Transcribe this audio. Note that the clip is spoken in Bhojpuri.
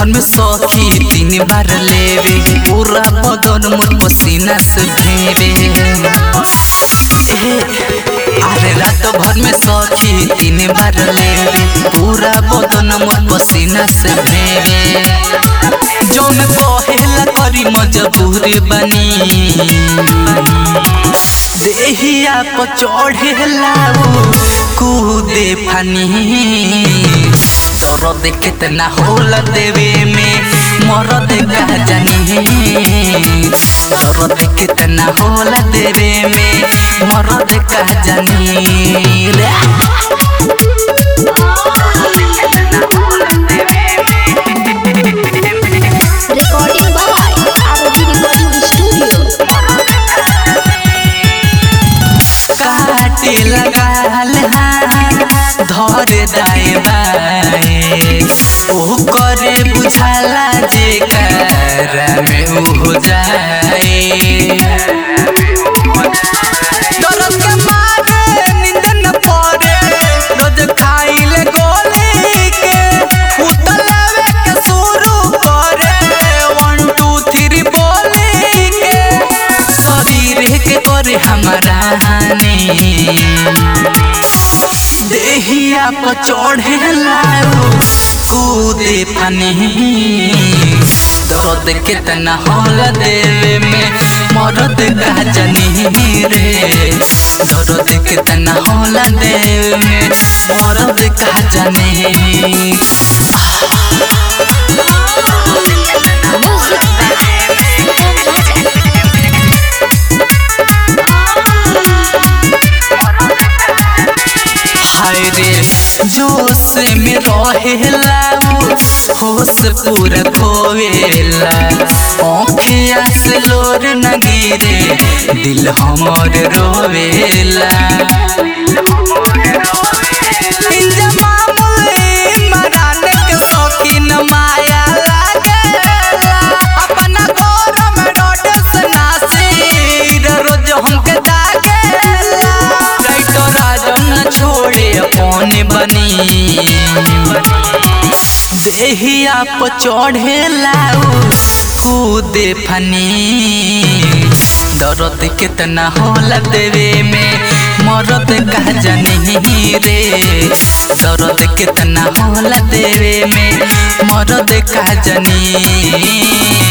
भर में सखी तीन बार लेवे पूरा बदन मोर पसीना से भेवे अरे रात भर में सखी तीन बार लेवे पूरा बदन मोर पसीना से भेवे जौन कहेला करी मजबूर बनी देहिया पर चढ़ेला कूदे फनी दर्द कितना होला देवे में मरद का जानी दर्द कितना होला देवे में मरद का जानी रे Recording by ROG Recording Studio. काटे लगाल धर दाए बाए ओ करे बुझाला जे कर में उ हो जाए दर्द के मारे नींद न पड़े रोज खाइले गोली के उतलावे के शुरू करे वन टू थ्री बोली के शरीर के करे हमारा हानि देहिया पर चढ़ेला कूदे फनी दर्द कितना होला देवे में मरद का जनी रे दर्द कितना होला देवे में मरद का जनी Music by Tom Raja. हाय रे जोश में रहेला होश पूरा खोवेला आँखिया से लोर न गिरे दिल हमर रोवेला इंजमामुल मरान के शौकीन माया लागेला अपना घर में रोड से नासिर रोज हमके दागेला राइटो राजन छोड़े अपन बनी देहिया पर चढ़ेला कूदे फनी दर्द कितना होला देवे में मरद का जनी रे दर्द कितना होला देवे में मरद का जनी